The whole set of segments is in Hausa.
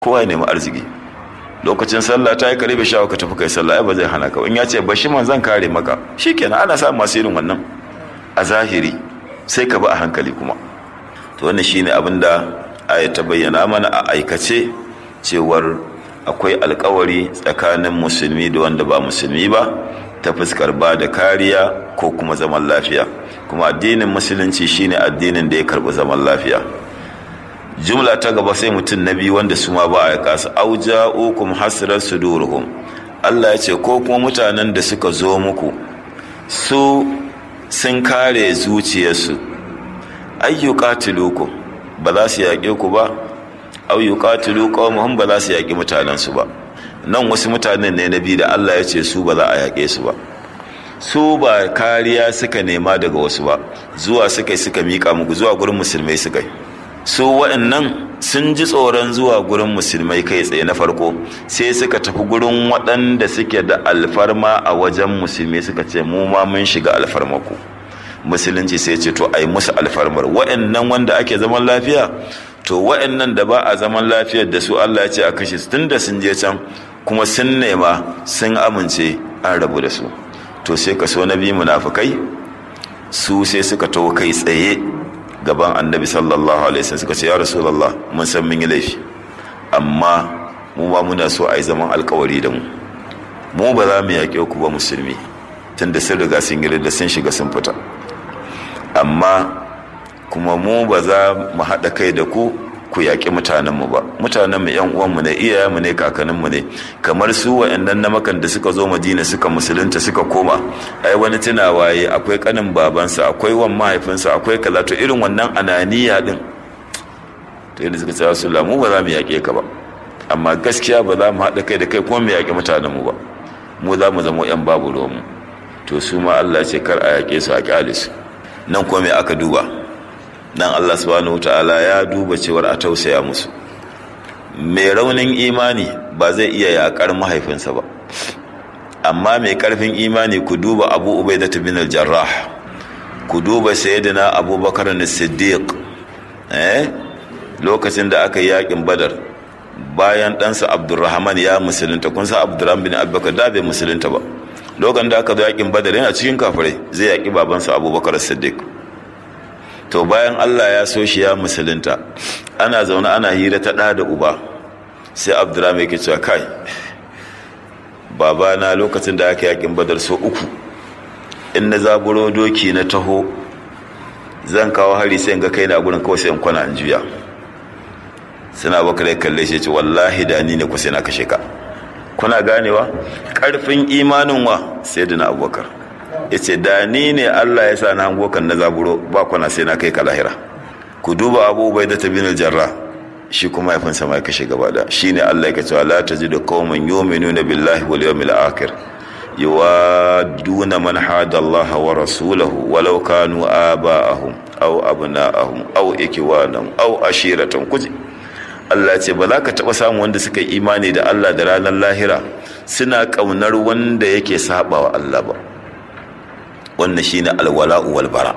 kowa ya nemi arziki lokacin sallah ta yi kare bai shawo ka tafi kai sallah ai ba zai hana ka in ya ce bashi man zan kare maka shikenan ana samun masu irin wannan a zahiri sai ka bi a hankali kuma to wannan shine abin da aya ta bayyana mana a aikace cewar akwai alkawari tsakanin musulmi da wanda ba musulmi ba ta fuskar ba da kariya ko kuma zaman lafiya kuma addinin musulunci shine addinin da ya karbi zaman lafiya jumla ta gaba sai mutum na biyu wanda su ma ba a kasa auja ukum hasirar suduruhum Allah ya ce ko kuma mutanen da suka zo muku su sun kare zuciyarsu ayyuqatilukum ba za su yaƙe ku ba ayyuqatilu qawmuhum ba za su yaƙi mutanensu ba nan wasu mutanen ne na biyu da Allah ya ce su ba za a yaƙe su ba su ba kariya suka nema daga wasu ba zuwa suka suka mika muku zuwa gurin musulmai suka yi su waɗannan sun ji tsoron zuwa gurin musulmai kai tsaye na farko sai suka tafi gurin waɗanda suke da alfarma a wajen musulmi suka ce mu ma mun shiga alfarmaku musulunci sai ce to ai musu alfarmar waɗannan wanda ake zaman lafiya to waɗannan da ba a zaman lafiyar da su Allah ya ce a kashe su tunda sun je can kuma sun nema sun amince an rabu da su to sai ka so na biyu munafukai su sai suka taho kai tsaye gaban annabi sallallahu alaihi wasallam suka ce ya rasulullah mun san mun yi laifi amma mu ma muna so a yi zaman alkawari da mu mu ba za mu yaƙe ku ba musulmi tunda sun riga sun yi da sun shiga sun fita amma kuma mu ba za mu haɗa kai da ku ku yaƙi mutanenmu ba mutanenmu yan uwanmu ne iyayenmu ne kakanninmu ne kamar su wa'annan na makan da suka zo madina suka musulunta suka koma ai wani tunawa yi akwai kanin babansa akwai wan mahaifinsa akwai kaza to irin wannan ananiya din to yadda suka ce rasulullah mu ba za mu yaƙe ka ba amma gaskiya ba za mu haɗa kai da kai kuma mu yaƙi mutanenmu ba mu za mu zama yan babu ruwanmu to su ma Allah ce kar a yaƙe su a ƙyale su nan kuma me aka duba nan Allah subhanahu ta'ala ya duba cewar a tausaya musu mai raunin imani ba zai iya yakar mahaifinsa ba amma mai karfin imani ku duba abu ubaidah bin al-jarrah ku duba sayyidina abubakar as-siddiq eh lokacin da aka yi yakin badar bayan ɗansa abdurrahman ya musulunta kun san abdurrahman bin abubakar da bai musulunta ba lokacin da aka zo yakin badar yana cikin kafirai zai yaki babansa abubakar as-siddiq to bayan Allah ya so shi ya musulunta ana zaune ana hira ta ɗa da uba sai abdurrahman yake cewa kai babana lokacin da aka yakin badar so uku in na zaburo doki na taho zan kawo hari sai ga kai na gurin kawai sai in kwana in juya suna baka da kalle shi ce wallahi da ni ne ku sai na kashe ka kuna ganewa karfin imanin wa sai da na abubakar ya ce da ni ne Allah ya sa na hango kan na zaburo ba kwana sai na kai ka lahira ku duba abu bai da tabin jarra shi kuma ya sama ya kashe gaba da shi ne Allah ya kace la tajidu qauman yu'minuna billahi wal yawmil akhir yuwaduna man hada Allah wa rasulahu walau kanu aba'ahum aw abna'ahum aw ikwanahum aw ashiratan kuji Allah ce ba za ka taɓa samun wanda suka yi imani da Allah da ranar lahira suna ƙaunar wanda yake saba wa Allah ba wannan shine alwala'u wal bara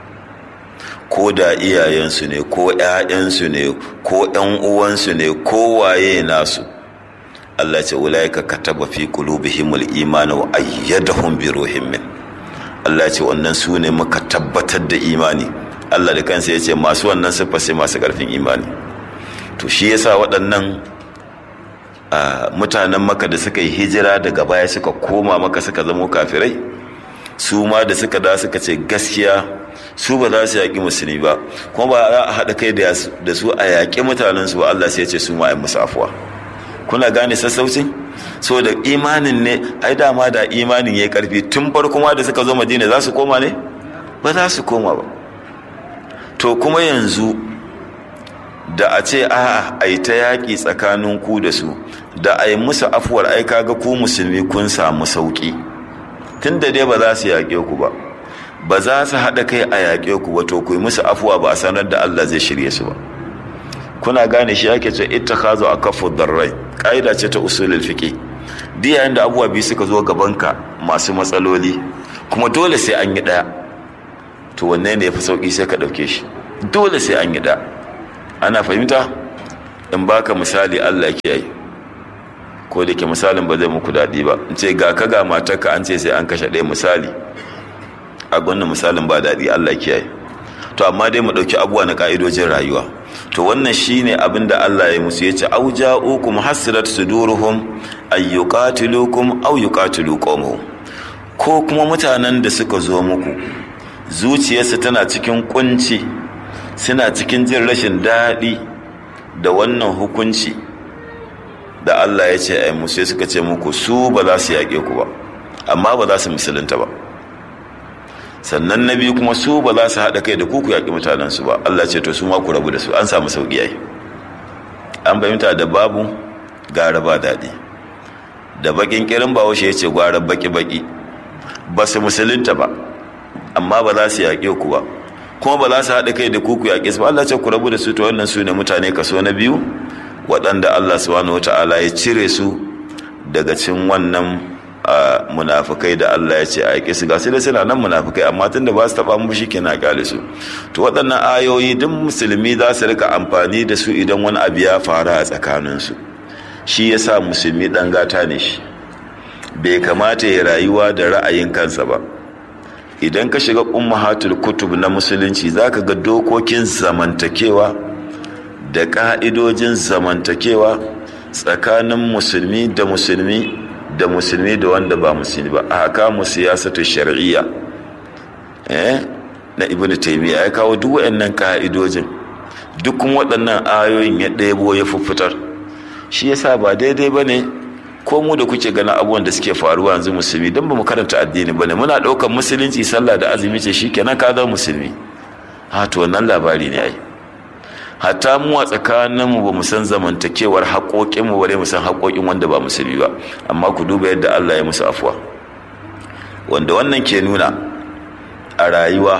ko da iyayensu ne ko ƴaƴansu ne ko ƴan uwansu ne ko waye nasu Allah ce ulaika kataba fi qulubihimul iman wa ayyadahum bi ruhin min Allah ce wannan su ne muka tabbatar da imani Allah da kansa yace masu wannan sifa sai masu karfin imani to shi yasa waɗannan mutanen maka da suka yi hijira daga baya suka koma maka suka zamo kafirai su ma da suka da suka ce gaskiya su ba za su yaƙi musulmi ba kuma ba za a haɗa kai da su a yaƙi mutanensu ba Allah sai ya ce su ma a musu afuwa kuna gane sassauci so da imanin ne ai dama da imanin ya yi ƙarfi tun farko ma da suka zo madina za su koma ne ba za su koma ba to kuma yanzu da a ce a a yi ta yaƙi tsakanin ku da su da a yi musu afuwar ai kaga ku musulmi kun samu sauƙi tun da dai ba za su yaƙe ku ba ba za su haɗa kai a yaƙe ku ba to ku yi musu afuwa ba a sanar da Allah zai shirye su ba kuna gane shi ake ce ita ka zo a kafu darrai ƙa'ida ce ta usulul fiqi duk yayin da abubuwa biyu suka zo gabanka masu matsaloli kuma dole sai an yi ɗaya to wanne ne ya fi sauƙi sai ka ɗauke shi dole sai an yi ɗaya ana fahimta in baka misali Allah kiyaye ko da ke misalin ba zai muku daɗi ba in ce ga ka ga matarka an ce sai an kashe ɗaya misali a gwanin misalin ba daɗi Allah kiyaye to amma dai mu ɗauki abubuwa na ƙa'idojin rayuwa to wannan shine abin da Allah ya musu yace au ja'ukum hasirat suduruhum ay yuqatilukum aw yuqatilu qawmuhum ko kuma mutanen da suka zo muku zuciyarsu tana cikin kunci suna cikin jin rashin daɗi da wannan hukunci da Allah ya ce ai musu suka ce muku su ba za su yaƙe ku ba amma ba za su musulunta ba sannan na biyu kuma su ba za su haɗa kai da kuku yaƙi mutanensu ba Allah ce to su ma ku rabu da su an samu sauƙi yayi an fahimta da babu gara ba daɗi da baƙin ƙirin ba washe ya ce gwara baƙi-baƙi ba su musulunta ba amma ba za su yaƙe ku ba kuma ba za su haɗa kai da kuku yaƙe su ba Allah ce ku rabu da su to wannan su ne mutane kaso na biyu waɗanda Allah subhanahu wata'ala ya cire su daga cin wannan a munafukai da Allah ya ce a yaƙi su gasu da suna nan munafukai amma tun da ba su taɓa mu shi kenan kyale su to waɗannan ayoyi duk musulmi za su rika amfani da su idan wani abu ya faru a tsakaninsu shi ya sa musulmi ɗan gata ne shi bai kamata ya rayuwa da ra'ayin kansa ba idan ka shiga ummahatul kutub na musulunci za ka ga dokokin zamantakewa da ƙa'idojin zamantakewa tsakanin musulmi da musulmi da musulmi da wanda ba musulmi ba a haka mu siyasatu shar'iyya eh na ibnu taymiya ya kawo duk waɗannan ka'idojin duk kuma waɗannan ayoyin ya ɗebo ya fuffutar shi yasa ba daidai bane ko mu da kuke ganin abubuwan da suke faruwa yanzu musulmi don ba mu karanta addini bane muna ɗaukar musulunci sallah da azumi ce shikenan ka zama musulmi ha to wannan labari ne ai hatta mu a tsakaninmu ba mu san zamantakewar haƙoƙinmu bare mu san haƙoƙin wanda ba musulmi ba amma ku duba yadda Allah ya musu afuwa wanda wannan ke nuna a rayuwa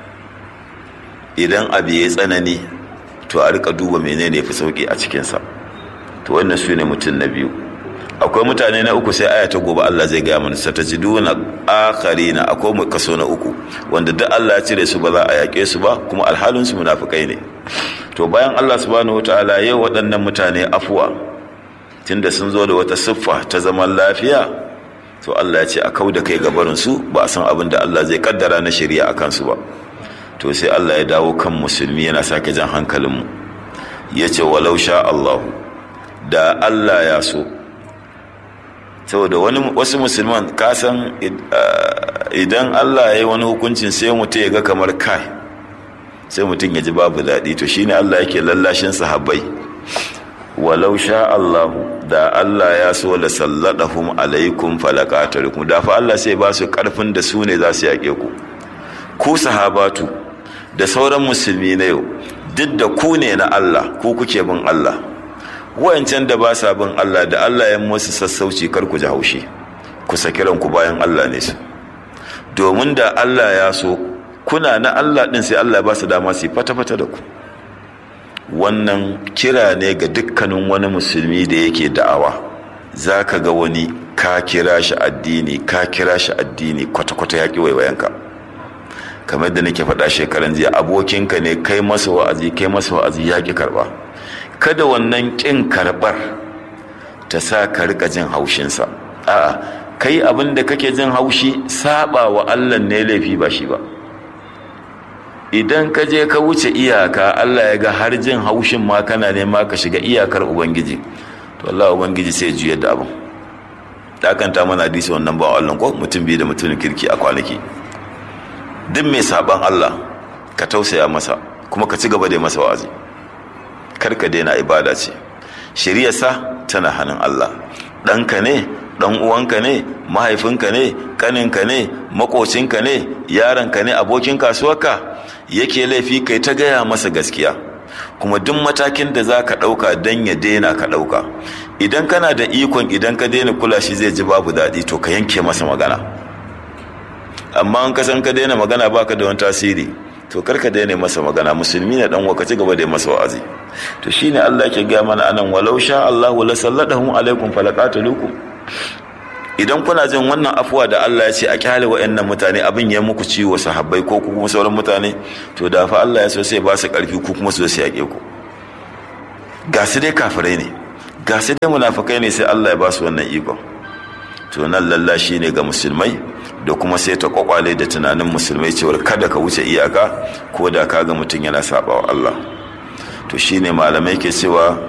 idan abu ya tsanani to a rika duba menene fi sauki a cikinsa to wannan su ne mutum na biyu akwai mutane na uku sai aya ta gobe Allah zai gaya mana satajiduna akharina akwai mu kaso na uku wanda duk Allah ya cire su ba za a yaƙe su ba kuma alhalin su munafikai ne to bayan Allah subhanahu wataala yau waɗannan mutane afuwa tunda sun zo da wata siffa ta zaman lafiya to Allah ya ce a kau da kai gabarin su ba a san abin da Allah zai kaddara na shari'a a kansu ba to sai Allah ya dawo kan musulmi yana sake jan hankalinmu ya ce walau sha Allahu da Allah ya so saboda wani wasu musulman kasan idan Allah ya yi wani hukuncin sai mutum ya ga kamar kai sai mutum ya ji babu daɗi to shine Allah yake lallashin sahabbai walau sha Allahu da Allah ya so la salladahum alaikum falaqatalukum da fa Allah sai ba su karfin da su ne za su yake ku ku sahabatu da sauran musulmi na yau duk da ku ne na Allah ku kuke bin Allah wayancan da ba sa bin Allah da Allah ya musu sassauci kar ku ji haushi ku saki ranku bayan Allah ne su domin da Allah ya so kuna na Allah din sai Allah ba su dama su fata-fata da ku wannan kira ne ga dukkanin wani musulmi da yake da'awa za ka ga wani ka kira shi addini ka kira shi addini kwata-kwata ya ƙi waiwayenka kamar da nake faɗa shekaran jiya abokinka ne kai masa wa'azi kai masa wa'azi ya ƙi karɓa kada wannan ƙin karɓar ta sa ka rika jin haushinsa a'a kai abin da kake jin haushi saba wa Allah ne laifi ba shi ba idan ka je ka wuce iyaka Allah ya ga har jin haushin ma kana nema ka shiga iyakar ubangiji to Allah ubangiji sai juya da abin dakanta mana hadisi wannan ba Allah ko mutum biyu da mutum kirki a kwanaki duk mai saban Allah ka tausaya masa kuma ka ci gaba da masa wa'azi kar ka daina ibada ce shiriyarsa tana hannun Allah ɗanka ne ɗan uwanka ne mahaifinka ne ƙaninka ne makocinka ne yaronka ne abokin kasuwarka yake laifi kai ta gaya masa gaskiya kuma duk matakin da za ka ɗauka don ya daina ka ɗauka idan kana da ikon idan ka daina kula shi zai ji babu daɗi to ka yanke masa magana amma an kasan ka daina magana baka da wani tasiri to karka daina masa magana musulmi ne dan waka ci gaba da masa wa'azi to shine Allah yake ga mana anan walau sha Allah wala sallatahum alaikum falaqatulukum idan kuna jin wannan afuwa da Allah ya ce a kyale wa'annan mutane abin ya muku ciwo sahabbai ko kuma sauran mutane to da fa Allah ya so sai ba su karfi ku kuma su su yake ku ga su dai kafirai ne ga su dai munafikai ne sai Allah ya ba su wannan ikon to nan lallashi ne ga musulmai da kuma sai ta kwakwale da tunanin musulmai cewar kada ka wuce iyaka ko da ka ga mutum yana sabawa Allah to shine malamai ke cewa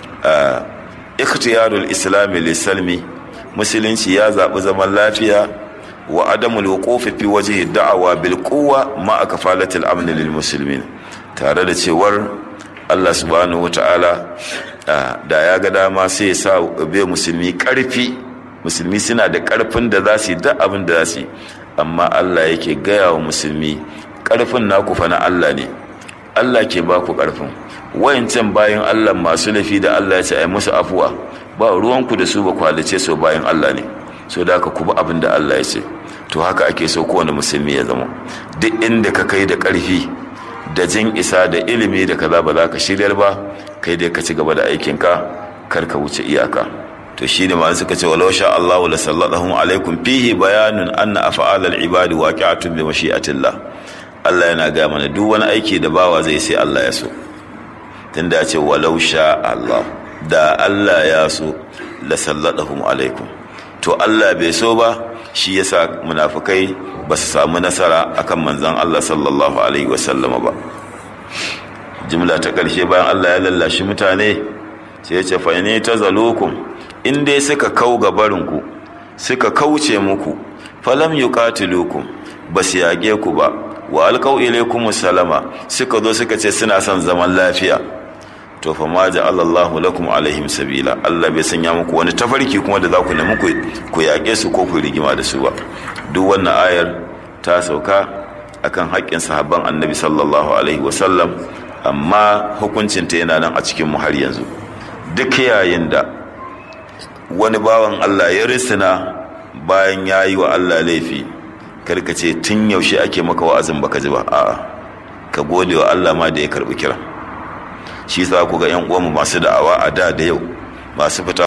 ikhtiyarul islami lisalmi musulunci ya zaɓi zaman lafiya wa adamul wuqufi fi wajhi da'awa bil quwwa ma kafalatil amn lil muslimin tare da cewar Allah subhanahu wata'ala da ya ga dama sai ya sa bai musulmi karfi musulmi suna da karfin da za su yi duk abin da za su yi amma Allah yake gaya wa musulmi karfin naku fa na Allah ne Allah ke ba ku karfin wayancan bayan Allah masu lafi da Allah ya ce ai musu afuwa ba ruwanku da su ba kwalice su bayan Allah ne so da haka ku bi abin da Allah ya ce to haka ake so kowane musulmi ya zama duk inda ka kai da karfi da jin isa da ilimi da kaza ba za ka shiryar ba kai dai ka ci gaba da aikinka kar ka wuce iyaka to shine ma suka ce walau sha Allah la sallallahu alaikum fihi bayanun anna af'al al-ibad waqi'atun bi mashi'atillah Allah yana ga mana duk wani aiki da bawa zai sai Allah ya so tunda ya ce walau sha Allah da Allah ya so la sallallahu alaikum to Allah bai so ba shi yasa munafikai ba su samu nasara akan manzon Allah sallallahu alaihi wasallama ba jimla ta ƙarshe bayan Allah ya lallashi mutane sai ya ce fa ne tazalukum in dai suka kau gabarinku suka kauce muku falam yuqatilukum ba su yaƙe ku ba wa alqau ilaykum salama suka zo suka ce suna son zaman lafiya to fa ma ja'ala Allahu lakum alaihim sabila Allah bai sanya muku wani tafarki kuma da za ku nemi ku yaƙe su ko ku rigima da su ba duk wannan ayar ta sauka akan haƙƙin sahabban annabi sallallahu alaihi wasallam amma hukuncinta yana nan a cikin mu har yanzu duk yayin da wani bawan Allah ya risina bayan ya yi wa Allah laifi karka ce tun yaushe ake maka wa'azin baka ji ba a'a ka gode wa Allah ma da ya karbi kira shi sa ku ga yan uwanmu masu da'awa a da da yau masu fita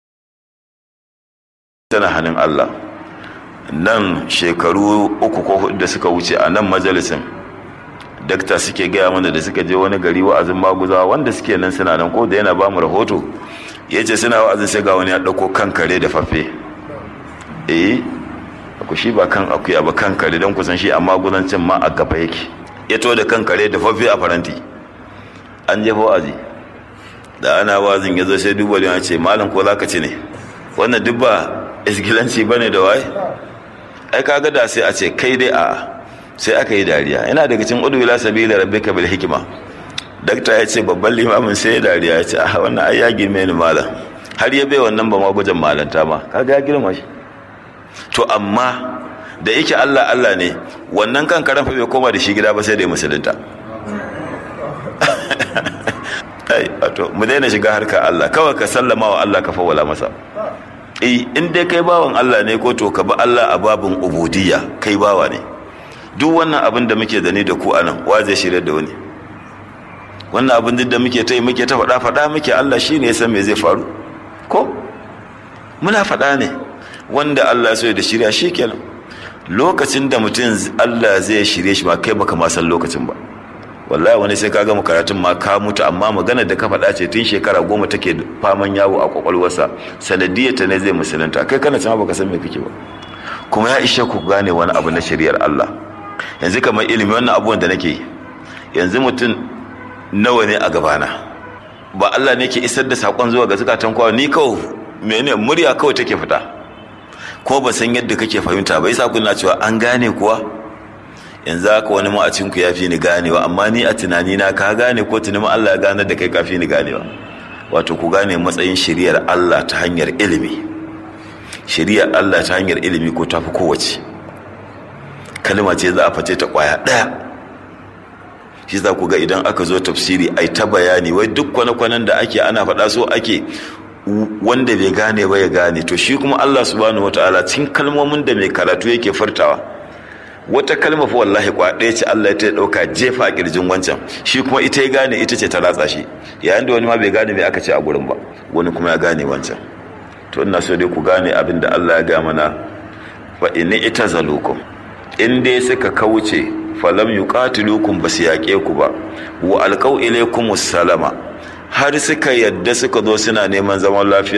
tana hannun Allah nan shekaru uku ko hudu da suka wuce a nan majalisin dakta suke gaya mana da suka je wani gari wa'azin maguzawa wanda suke nan suna nan ko da yana ba mu rahoto ya ce suna wa'azin sai ga wani ya ɗauko kan kare da fafe eh ku shi ba kan akuya ba kan kare don kusan shi amma gudancin ma a gaba yake ya to da kan kare da fafe a faranti an jefa wa'azi da ana wa'azin ya zo sai duba da ce malam ko za ka ci ne wannan duk ba isgilanci ba ne da waye ai kaga da sai a ce kai dai a sai aka yi dariya yana daga cikin udu ila sabila rabbika bil hikma dakta ya ce babban limamin sai ya dariya ya ce a wannan ai ya girme ni malam har ya bai wannan ba ma gujan malanta ma kaga ya girma shi to amma da yake Allah Allah ne wannan kan karan fa bai koma da shi gida ba sai da musulunta ai wato mu daina shiga harka Allah kawai ka sallama wa Allah ka fawwala masa eh in dai kai bawan Allah ne ko to ka bi Allah a babin ubudiyya kai bawa ne duk wannan abin da muke da ni da ku anan wa zai shirya da wani wannan abin da muke ta yi muke ta faɗa faɗa muke Allah shi ne ya san me zai faru ko muna faɗa ne wanda Allah so da shirya shi kenan lokacin da mutum Allah zai shirye shi ba kai baka ma san lokacin ba wallahi wani sai ka gama karatun ma ka mutu amma magana da ka faɗa ce tun shekara goma take faman yawo a kwakwalwarsa sanadiyar ta ne zai musulunta kai kana cewa baka san me kake ba kuma ya ishe ku gane wani abu na shari'ar Allah yanzu kamar ilimi wannan abubuwan da nake yanzu mutum nawa ne a gabana ba Allah ne ke isar da sakon zuwa ga zukatan kowa ni kawai mene murya kawai take fita ko ba san yadda kake fahimta ba yasa kuna cewa an gane kuwa yanzu haka wani ma'acin ku yafi ni ganewa amma ni a tunani na ka gane ko tunani Allah ya gane da kai kafi ni ganewa wato ku gane matsayin shari'ar Allah ta hanyar ilimi shari'ar Allah ta hanyar ilimi ko tafi kowace kalma ce za a face ta kwaya ɗaya shi za ku ga idan aka zo tafsiri ai ta bayani wai duk kwane-kwanen da ake ana faɗa so ake wanda bai gane ba ya gane to shi kuma Allah subhanahu wataala cikin kalmomin da mai karatu yake furtawa wata kalma fa wallahi kwa ɗaya ce Allah ta ɗauka jefa a kirjin wancan shi kuma ita ya gane ita ce ta ratsa shi yayin da wani ma bai gane me aka ce a gurin ba wani kuma ya gane wancan to ina so dai ku gane abin da Allah ya ga mana fa in itazalukum in dai suka kauce falam yuqatilukum basu yaƙe ku ba wa alqau ilaykum salama har suka yadda suka zo suna neman zaman lafiya